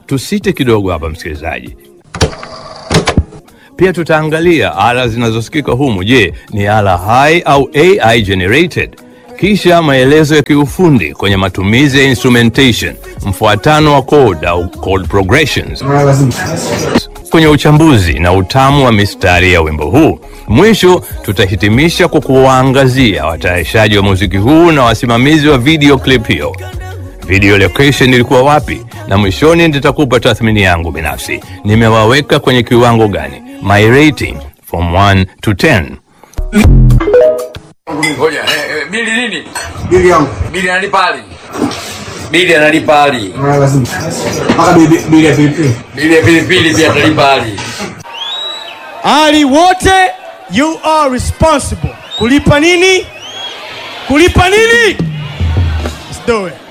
tusite kidogo hapa msikilizaji. Pia tutaangalia ala zinazosikika humu. Je, ni ala hai au AI generated? Kisha maelezo ya kiufundi kwenye matumizi ya instrumentation, mfuatano wa chord au chord progressions kwenye uchambuzi na utamu wa mistari ya wimbo huu. Mwisho tutahitimisha kwa kuwaangazia watayarishaji wa muziki huu na wasimamizi wa video clip hiyo. Video location ilikuwa wapi, na mwishoni nitakupa tathmini yangu binafsi. Nimewaweka kwenye kiwango gani? My rating from 1 to 10. Ngoja, eh, eh, bili nini? Bili yangu. Bili analipa ali. Bili analipa ali. Ah, lazima. Mpaka bili bili ya pilipili. Bili ya pilipili pia atalipa ali. Ali wote you are responsible. Kulipa nini? Kulipa nini? Let's do it.